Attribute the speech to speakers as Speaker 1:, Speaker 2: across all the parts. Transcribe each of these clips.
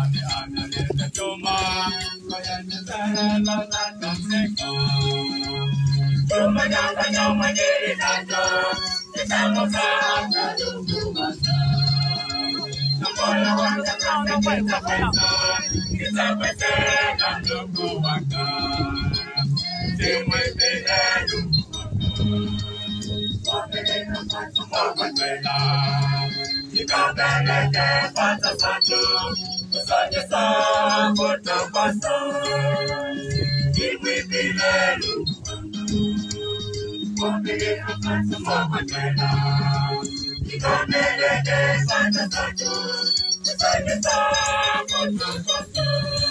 Speaker 1: Mami analeta choma, kaya nitahela na kamseka. Chuma nyamba nyama jiri nacho, kitamo kata lungu masa. Namola wanga kama kweta kweta, kitapete na lungu wanga. Timwe pile lungu wanga. Wapeleka patu mwakwela, Ikabeleke pata satu, kusanye sa kota pasa. Iwi bilelu, wapeleka patu mwakwela, Ikabeleke pata satu, kusanye sa kota pasa.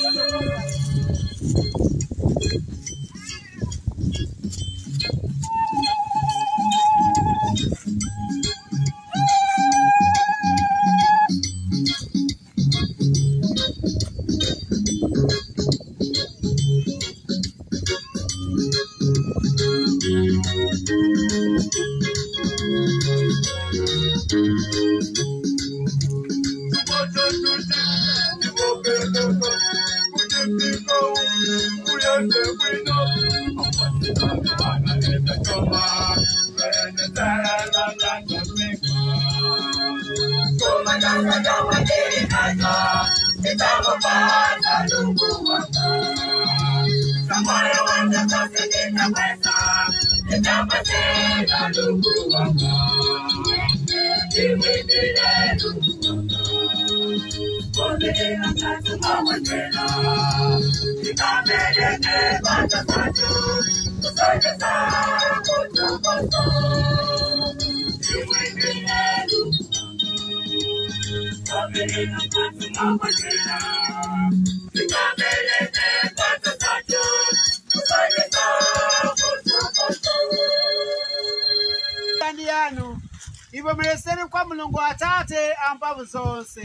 Speaker 2: kandi yanu ivo muleseri kwa mulungu atate ampavu zonse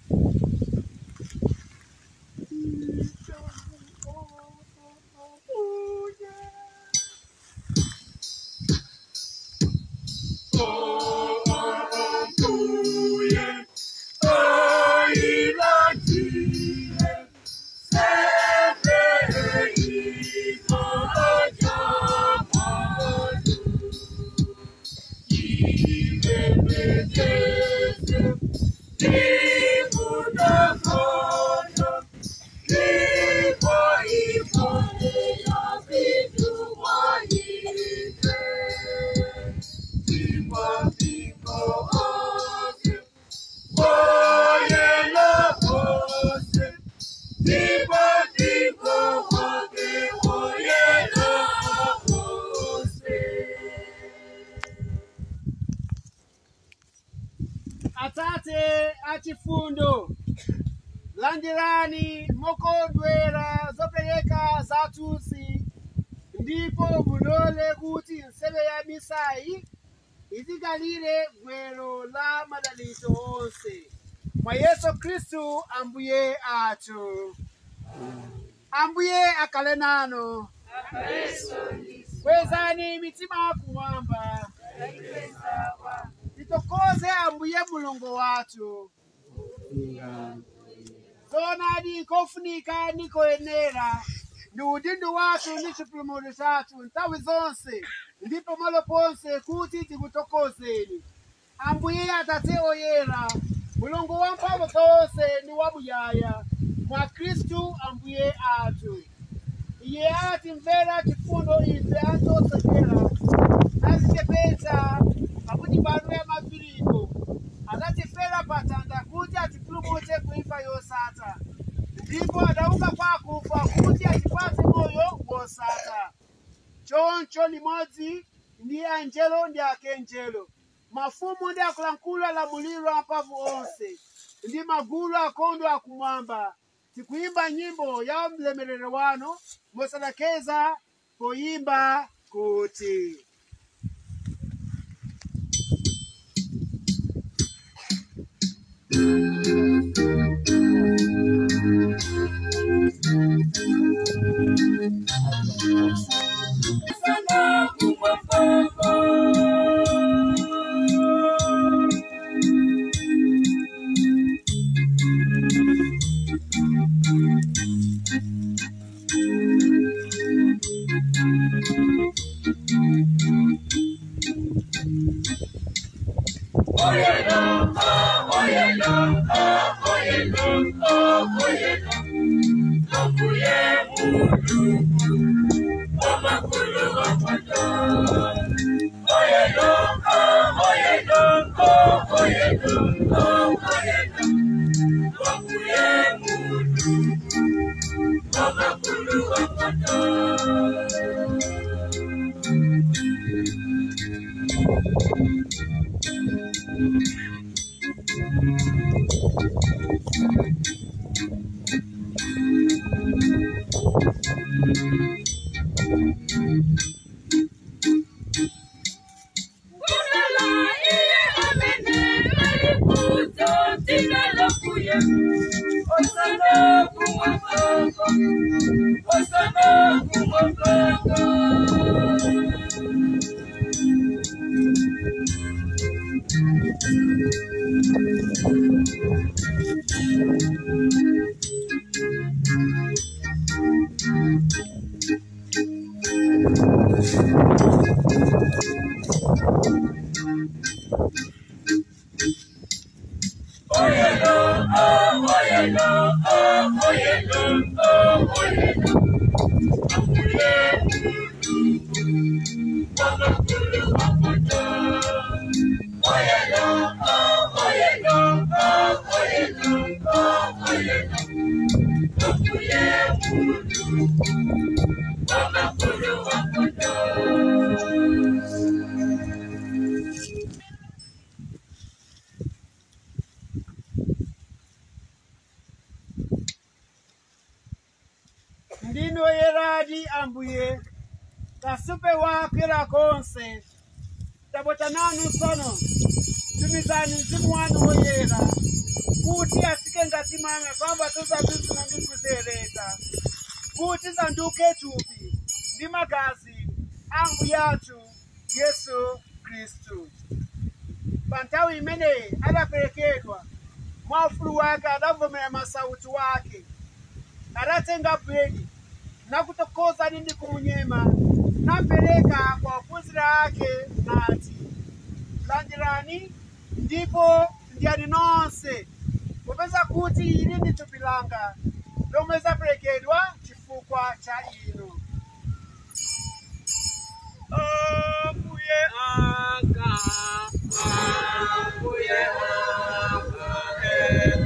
Speaker 2: atate achifundo landirani mokondwera zopereka zathusi ndipo mulole kuti nseve ya misayi izikalire gwero la madalitso onse mwa yesu khristu ambuye athu ambuye akhale nanu kwezani mitima kumwamba titokoze ambuye mulungu wathu zonadi kofunika nikoyenera ndi udindo wathu ndi chipulumutso chathu nthawi zonse ndipo malo ponse kuti tikutokozeni ambuye atate oyera mulungu wamphamvu zonse ndi wamuyaya mwa khristu ambuye athu iye atimvera chifundo ife anthu osachera nazichepetsa pakuti pano ya mapiriko adatifera patanda kuti atipulumutse kuimfa yosatha ndipo adauka kwa akufa kuti atipatse moyo wosatha choncho limodzi ndi anjelo ndi akenjelo mafumu ndi akuluakulu alamuliro amphamvu onse ndi magulu akondo akumwamba tikuimba nyimbo ya mlemerero wanu mosalekeza poyimba kuti ndino yeradi ambuye kasupe wakwera konse tabota nanu sono tumizani mzimu wanu woyera kuti asike ngati mame pamba tozabizina ndi kuzereta kuti zanduke thupi ndi magazi ambuye athu yesu khristu pa nthawi imeneyi adaperekedwa mwa ufulu wake adavomera masauti wake adatenga bwedi nakutokoza nindi kumunyema napereka kwa ophunzira ake nati landirani ndipo ndyani nonse popeza kuti ili ndi thupi langa lomwe zaperekedwa chifukwa cha inu ambuye anga ambuye anga eh.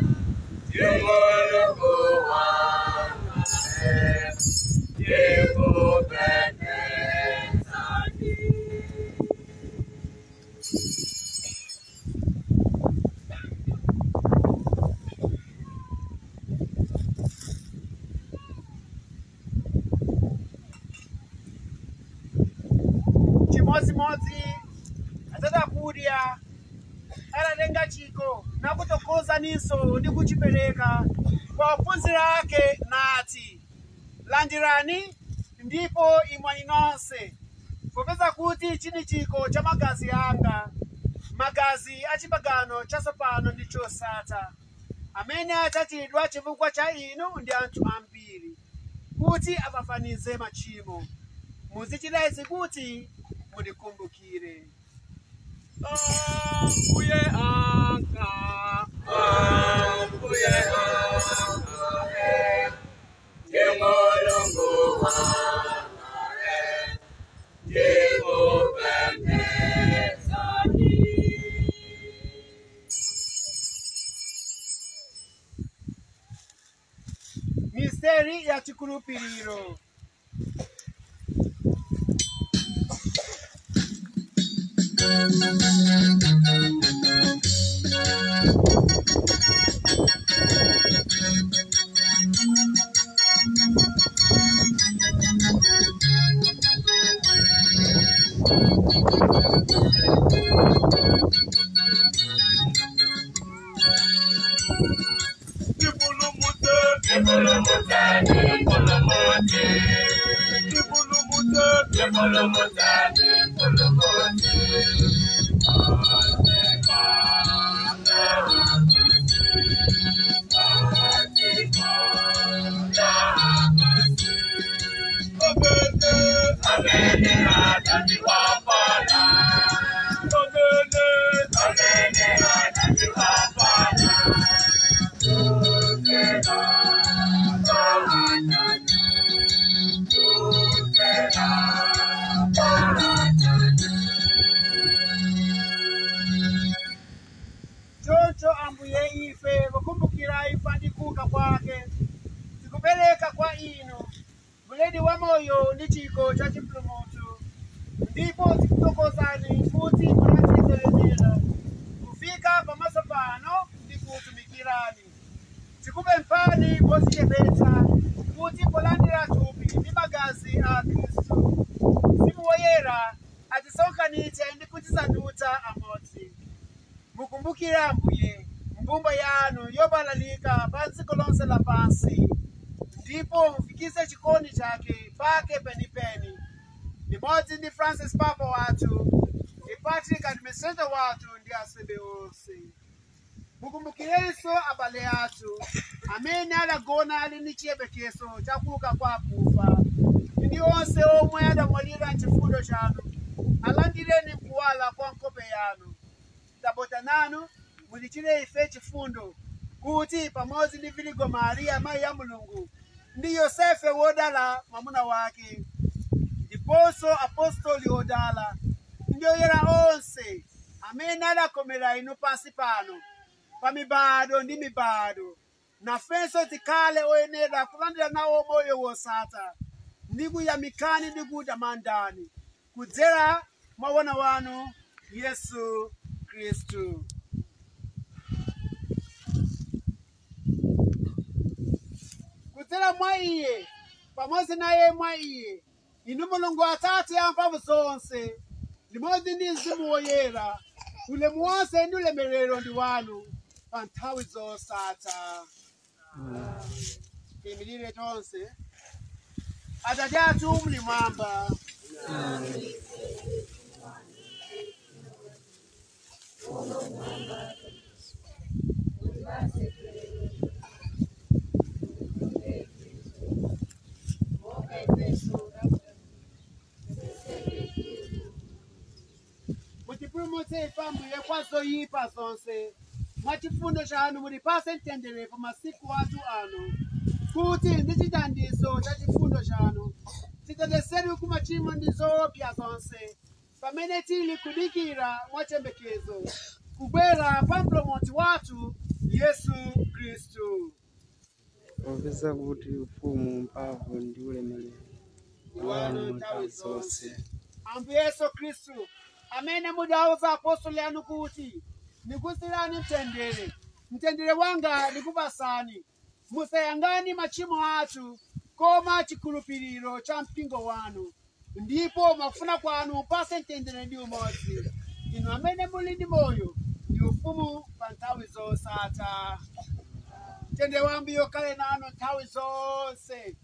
Speaker 2: chimodzimodzi atata kudya atatenga chikho nakutokoza ninso ndi kuchipereka kwa ophunzira ake nati landirani ndipo imwani nonse popeza kuti chini chikho cha magazi anga magazi a chipangano chatsopano ndi chosatha amene achachidwa chifukwa cha inu ndi anthu ambiri kuti apafanize machimo muzichita izi kuti mundikumbukire ambuye anga ambuye anga misteri ya chikhulupiriro Amene, amene, choncho ambuye ife kukumbukira ifa ndi kuuka kwake tikupereka kwa inu buledi wa moyo ndi chikho cha chipulumutso ndipo tikutokozani kuti munatitelemera kufika pamaso pano ndi kutumikirani tikupemphani pozichepetsa kuti polandira thupi ndi magazi a khristu mzimu woyera atisonkhanitse ndi kutisandutsa amodzi mukumbukire ambuye mbumba yanu yobalalika pa dziko lonse lapansi ndipo mufikise chikondi chake pake penipeni limodzi ndi francis papa wathu ndi patrick administrator wathu ndi asembe onse mukumbukirenso abale athu amene adagona ali ndi chiyembekezo chakuuka kwa akufa ndi onse omwe adamwalira mchifundo chanu alandireni mkuwala kwa nkhope yanu tabota nanu mulichire ife chifundo kuti pamodzi ndi viligo mariya mayi ya mulungu ndi yosefe wodala mwamuna wake ndiponso apostoli odala ndi oyera onse amene adakomera inu pansi pano pa mibado ndi mibado nafenso tikhale oyenera kulandira nawo moyo wosatha ndi kuyamikani ndi kutamandani kudzera mwa wana wanu yesu khristu kudzera mwa iye pamodzi naye mwa iye inu mulungu atate amphamvu zonse limodzi ndi mzimu woyera ulemu wonse ndi ulemerero ndi wanu pa nthawi zosatha tiyimirire tonse atate athu muli mwamba mutipulumutse ife ambuye kwa zoyipa zonse mwa chifundo chanu mulipase mtendere pa masiku athu ano kuti ndi chithandizo cha chifundo chanu titetezedwe ku machimo ndi zoopsa zonse pamene tili kudikira mwachembekezo kubwera pa mpulumutsi wathu yesu khristu
Speaker 3: popeza kuti ufumu mphamvu ndi ulemerero wanu nthawi zonse
Speaker 2: ambuye yesu khristu amene mudauza apostoli anu kuti ndikusiyirani mtendere mtendere wanga ndikupasani musayang'ane machimo athu koma chikhulupiriro cha mpingo wanu ndipo mwakufuna kwanu mupase mtendere ndi umodzi inu amene muli ndi moyo ndi ufumu pa nthawi zosatha mtendere wa ambuye ukhale nanu nthawi zonse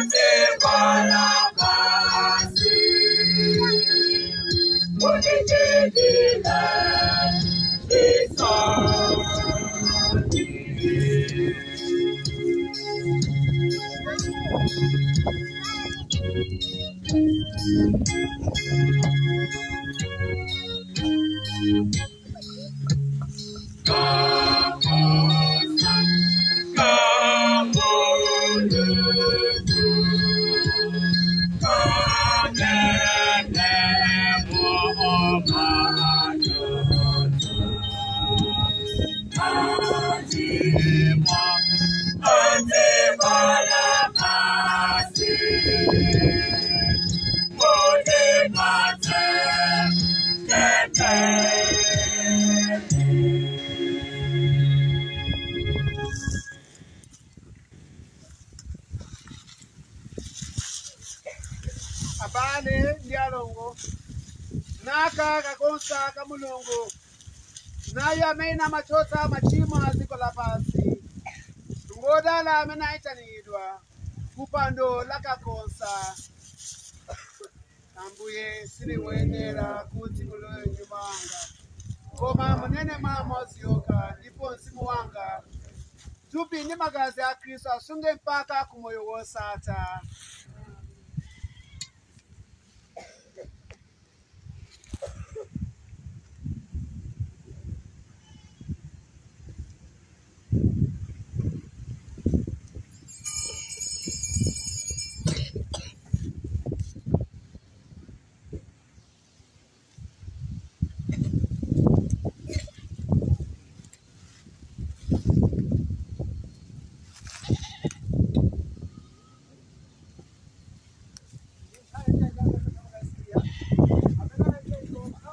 Speaker 2: abale ndi alongo naka kakonsa ka mulungu naye amene amachotsa machimo a dziko lapansi ngodala amene ayitanidwa kupando la kakonsa ambuye sindikuyenera kuti mulowe nyumba wanga koma munene mwa mawu yokha ndipo mzimu wanga thupi ndi magazi a khristu asunge mpaka ku moyo wosatha